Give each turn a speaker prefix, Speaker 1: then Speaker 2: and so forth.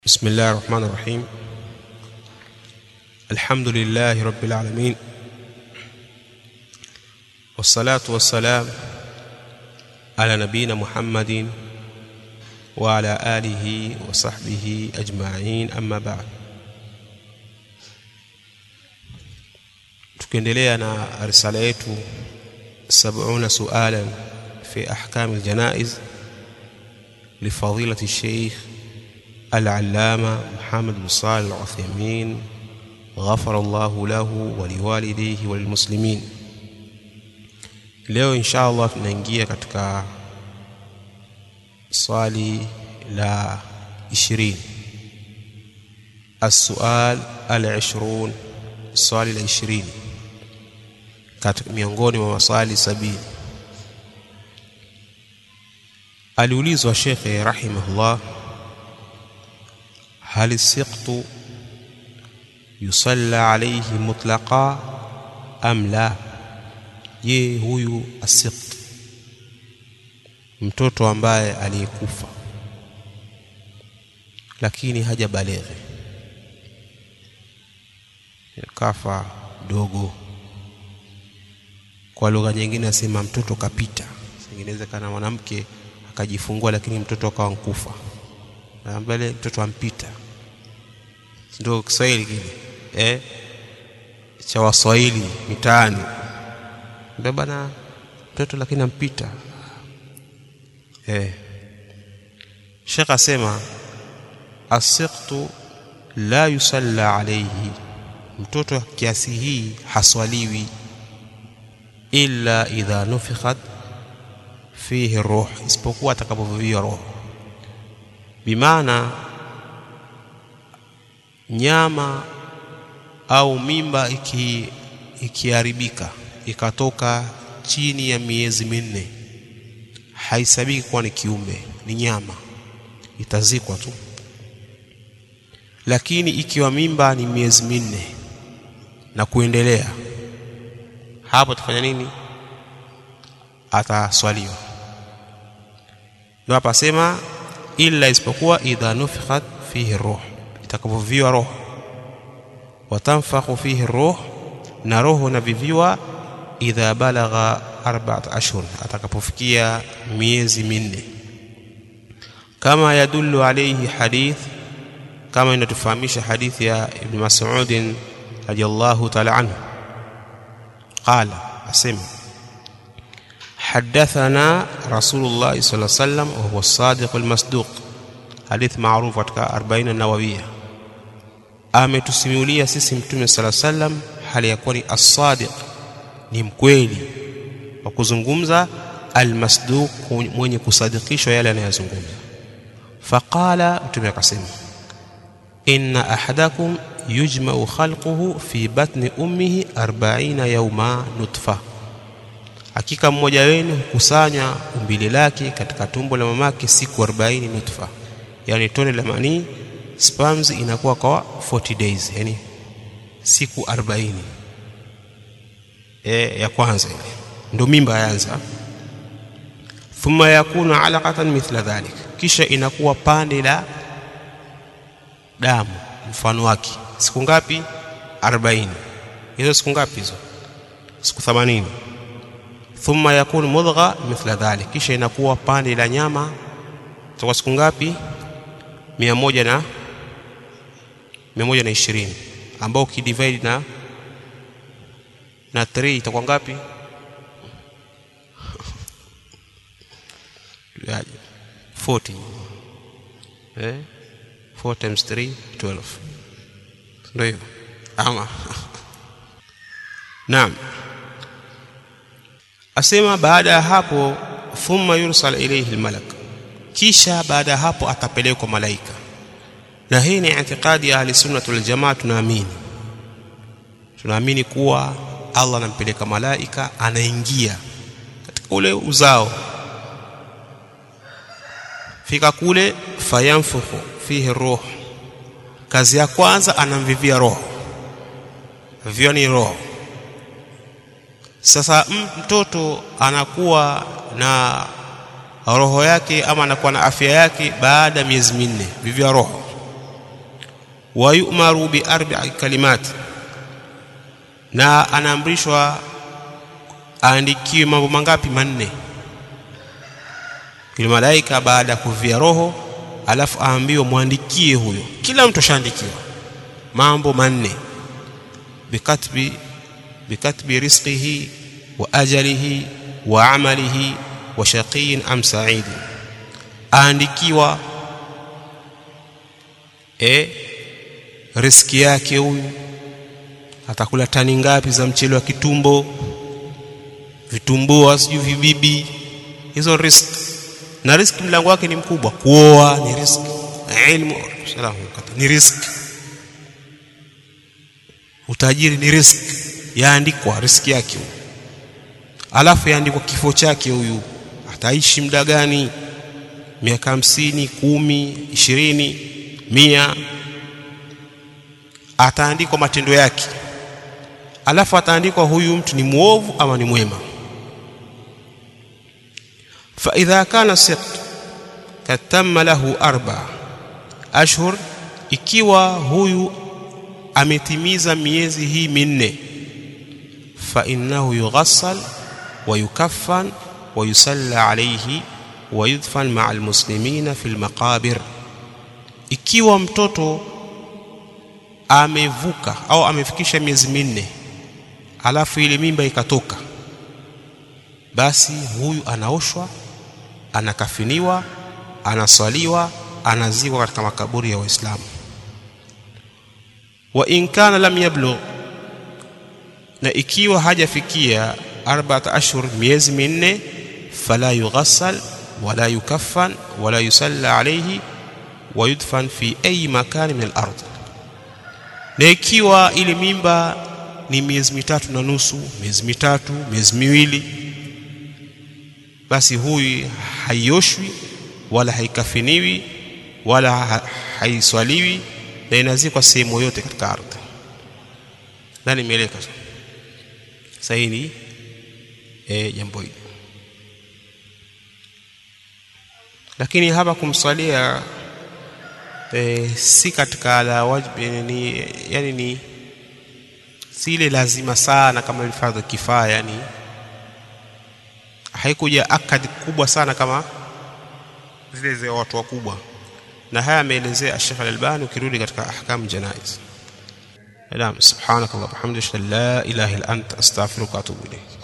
Speaker 1: بسم الله الرحمن الرحيم الحمد لله رب العالمين والصلاة والسلام على نبينا محمد وعلى آله وصحبه أجمعين أما بعد tukiendelea na risala yetu 70 sualan fi ahkam aljanaiz لفضيلة الشيخ العلامة محمد بن صالح العثيمين غفر الله له ولوالديه وللmuslimin leo insha Allah tunaingia katika swali la 20 السؤال العشرون swali la 20 katika miongoni mwa maswali sabini aliulizwa shekhe rahimahullah هل السقط يصلى عليه مطلقا أم لا je huyu asiqt mtoto ambaye aliyekufa lakini hajabaleghe kafa dogo kwa lugha nyingine asema mtoto kapita inawezekana mwanamke akajifungua lakini mtoto akawa nkufa na mbele mtoto ampita ndio Kiswahili kile eh cha Waswahili mitaani ndio bana mtoto lakini ampita eh Sheikh asema asiqtu la yusalla alayhi mtoto kiasi hii haswaliwi illa idha nufikhat fihi ruh isipokuwa atakapoviviwa roho bimaana nyama au mimba iki ikiharibika ikatoka chini ya miezi minne haisabiki kuwa ni kiumbe ni nyama itazikwa tu lakini ikiwa mimba ni miezi minne na kuendelea hapo tufanya nini ataswaliwa ndio hapa sema illa isipokuwa idha nufikhat fihi ruh itakapoviviwa roho watanfakhu fihi ruh na roho naviviwa idha balagha arba'at ashhur atakapofikia miezi minne kama yadullu alayhi hadith kama inatufahamisha hadithi ya ibn Mas'ud radiyallahu ta'ala anhu qala asema حدثنا رسول الله صلى الله عليه وسلم وهو الصادق المصدوق حديث معروف katika 40 an-nawawiyya ametusimulia sisi mtume sala sallam hali ya kuwa ni as-sadiq ni mkweli wa kuzungumza al-masduq mwenye kusadikishwa yale anayozungumza faqala mtume akasema inna ahadakum yujma'u khalquhu fi batni ummihi 40 yawma nutfa hakika mmoja wenu hukusanya umbile lake katika tumbo la mamake siku 40 nutfa yani tone la manii sperms inakuwa kwa 40 days yani siku 40 e, ya kwanza ile ndio mimba yaanza thumma yakunu alaqatan mithla dhalik kisha inakuwa pande la damu mfano wake siku ngapi 40 hizo siku ngapi hizo siku 80 thumma yakunu mudgha mithla dhalik kisha inakuwa pande la nyama toka siku ngapi 100 na 120 ambao ukidivide na na 3 itakuwa ngapi yaje 40 eh 4 times 3 12 ndio hivyo ama naam asema baada ya hapo thumma yursal ilayhi almalak kisha baada ya hapo atapelekwa malaika na hii ni itikadi ya ahli sunna wal jamaa tunaamini tunaamini kuwa Allah anampeleka malaika anaingia katika ule uzao fika kule fayanfukhu fihi ruh kazi ya kwanza anamvivia roho vivyo ni roho sasa mtoto anakuwa na roho yake ama anakuwa na afya yake baada ya miezi minne vivyo roho wa yu'maru bi arba'i kalimat na anaamrishwa aandikiwe mambo mangapi manne yule malaika baada ya kuvia roho alafu aambiwe mwandikie huyo kila mtu ashaandikiwa mambo manne bikatbi bikatbi rizqihi wa ajalihi wa amalihi wa shaqiyin am sa'idin aandikiwa e riski yake huyu atakula tani ngapi za mchele wa kitumbo vitumbua sijui vibibi hizo risk na riski mlango wake ni mkubwa kuoa ni riski ilmu salamu ni riski utajiri ni riski yaandikwa riski yake huyu alafu yaandikwa kifo chake huyu ataishi muda gani miaka hamsini kumi ishirini mia ataandikwa matendo yake alafu ataandikwa huyu mtu ni mwovu ama ni mwema فإذا كان السقط قد تم له أربع أشهر ikiwa huyu ametimiza miezi hii minne fa innahu yughassal wa yukaffan wa yusalla alayhi wa yudfan ma'a almuslimina fil maqabir ikiwa mtoto amevuka au amefikisha miezi minne alafu ile mimba ikatoka basi huyu anaoshwa anakafiniwa anaswaliwa anazikwa katika makaburi ya waislamu wa in kana lam yablugh na ikiwa hajafikia arba'at ashhur miezi minne fala yughassal wala yukaffan wala yusalla alayhi wa yudfan fi ayi makani min al-ard na ikiwa ile mimba ni miezi mitatu na nusu miezi mitatu miezi miwili basi huyu haioshwi wala haikafiniwi wala ha haiswaliwi na inazikwa sehemu yote katika ardhi nani imeeleka sahihi ni e, jambo hili lakini hapa kumswalia e, si katika la wajibi ni yani ni si ile lazima sana kama ile fardhu kifaya yani haikuja akadi kubwa sana kama zile za watu wakubwa na haya ameelezea Sheikh Al-Albani ukirudi katika ahkam janaiz Naam subhanakallahumma wa bihamdika la ilaha illa anta astaghfiruka wa atubu ilayk